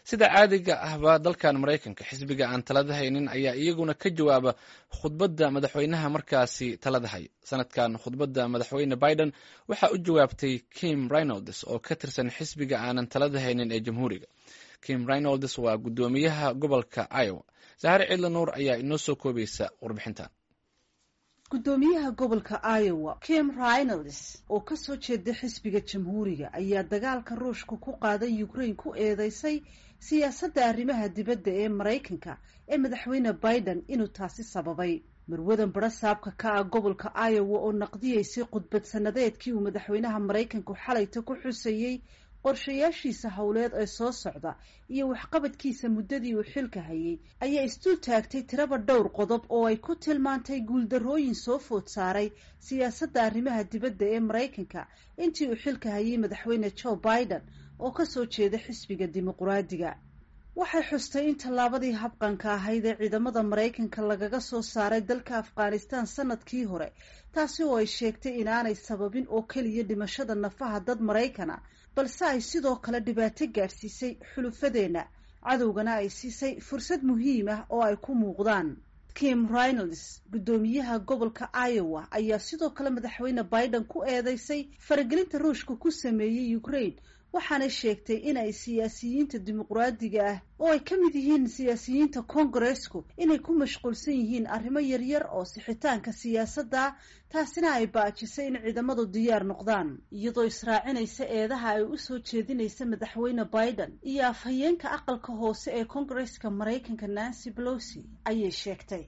sida caadiga ahba dalkan maraykanka xisbiga aan talada haynin ayaa iyaguna ka jawaaba khudbadda madaxweynaha markaasi talada hay sanadkan khudbadda madaxweyne biden waxaa u jawaabtay kim reynolds oo ka tirsan xisbiga aanan talada haynin ee jamhuuriga kim reynolds waa guddoomiyaha gobolka iowa sahare cidla nuur ayaa inoo soo koobaysa warbixintan guddoomiyaha gobolka iowa kim reynolds oo kasoo jeeda xisbiga jamhuuriga ayaa dagaalka ruushka ku qaaday ukraine ku eedeysay siyaasadda arrimaha dibadda ee maraykanka ee madaxweyne biden inuu taasi sababay marwadan barasaabka ka ah gobolka iowa oo naqdiyeysay khudbad sanadeedkii uu madaxweynaha maraykanku xalayta ku xusayey qorshayaashiisa howleed ee soo socda iyo waxqabadkiisa muddadii uu xilka hayay ayaa isdul taagtay tiraba dhowr qodob oo ay ku tilmaantay guuldarrooyin soo food saaray siyaasadda arrimaha dibadda ee maraykanka intii uu xilka hayay madaxweyne joe biden oo kasoo jeeda xisbiga dimuquraadiga waxay xustay in tallaabadii habqanka ahayd ee ciidamada maraykanka lagaga soo saaray dalka afghanistan sanadkii hore taasi oo ay sheegtay inaanay sababin oo keliya dhimashada nafaha dad maraykana balse ay sidoo kale dhibaato gaadhsiisay xulufadeenna cadowgana ay siisay fursad muhiim ah oo ay ku muuqdaan kim reynolds guddoomiyaha gobolka iowa ayaa sidoo kale madaxweyne biden ku eedeysay faragelinta ruushka ku sameeyey ukraine waxaanay sheegtay inay siyaasiyiinta dimuquraadiga ah oo ay ka mid yihiin siyaasiyiinta kongaresku inay ku mashquulsan yihiin arrimo yaryar oo sixitaanka siyaasadda taasina ay baajisay in ciidamadu diyaar noqdaan iyadoo israacinaysa eedaha ay u soo jeedinaysa madaxweyne biden iyo afhayeenka aqalka hoose ee kongareska maraykanka nancy pelosi ayay sheegtay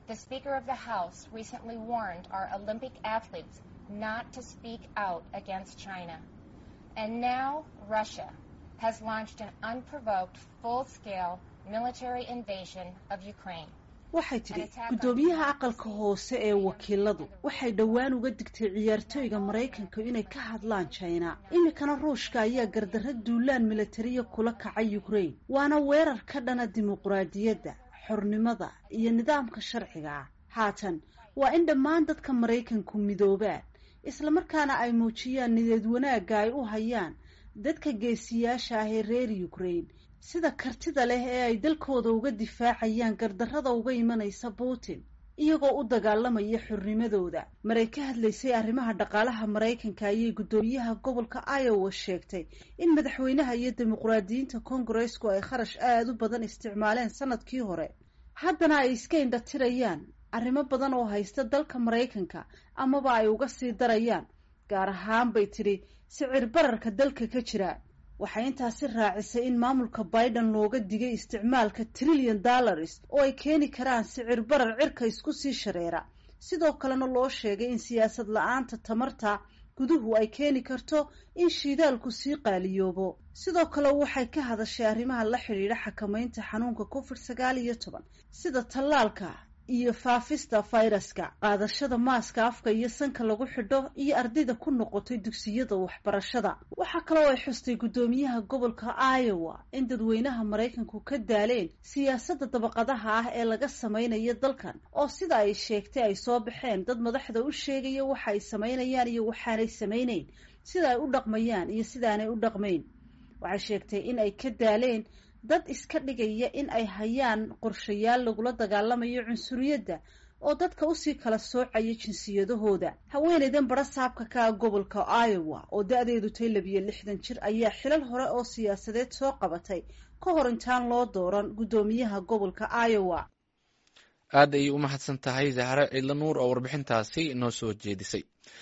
And now Russia has launched an unprovoked, full-scale military invasion of Ukraine. waxay tidhi guddoomiyaha aqalka hoose ee wakiiladu waxay dhowaan uga digtay ciyaartooyga maraykanka inay ka hadlaan jina iminkana ruushka ayaa gardarra duulaan militariya kula kacay ukraine waana weerar ka dhana dimuquraadiyadda xornimada iyo nidaamka sharciga ah haatan waa in dhammaan dadka maraykanku midoobaan islamarkaana ay muujiyaan nideed wanaagga ay u hayaan dadka geesiyaasha ah ee reer ukraine sida kartida leh ee ay dalkooda uga difaacayaan gardarrada uga imanaysa putin iyagoo u dagaalamaya xornimadooda maray ka hadlaysay arrimaha dhaqaalaha maraykanka ayay guddoomiyaha gobolka iowa sheegtay in madaxweynaha iyo dimuquraadiyiinta kongaresku ay kharash aada u badan isticmaaleen sanadkii hore haddana ay iska indhatirayaan arrimo badan oo haysta dalka maraykanka amaba ay uga sii darayaan gaar ahaan bay tidhi sicir bararka dalka ka jira waxay intaasi raacisay in maamulka biden looga digay isticmaalka trillion dollars oo ay keeni karaan sicir barar cirka isku sii shareera sidoo kalena loo sheegay in siyaasad la-aanta tamarta guduhu ay keeni karto in shiidaalku sii qaaliyoobo sidoo kale waxay ka hadashay arrimaha la xidhiidha xakamaynta xanuunka covid sagaal iyo toban sida tallaalka iyo faafista fayraska qaadashada maaska afka iyo sanka lagu xidho iyo ardayda ku noqotay dugsiyada waxbarashada waxaa kaloo ay xustay guddoomiyaha gobolka iowa in dadweynaha maraykanku ka daaleen siyaasadda dabaqadaha ah ee laga samaynayo dalkan oo sida ay sheegtay ay soo baxeen dad madaxda u sheegaya waxa ay samaynayaan iyo waxaanay samayneyn sida ay u dhaqmayaan iyo sidaanay u dhaqmayn waxay sheegtay in ay ka daaleen dad iska dhigaya in ay hayaan qorshayaal lagula dagaalamayo cunsuriyadda oo dadka usii kala soocaya jinsiyadahooda haweeneydan barasaabka ka ah gobolka iowa oo da-deedu tay labiyo lixdan jir ayaa xilal hore oo siyaasadeed soo qabatay ka hor intaan loo dooran guddoomiyaha gobolka iowa aad ayay u mahadsan tahay zahre cidla nuur oo warbixintaasi noo soo jeedisay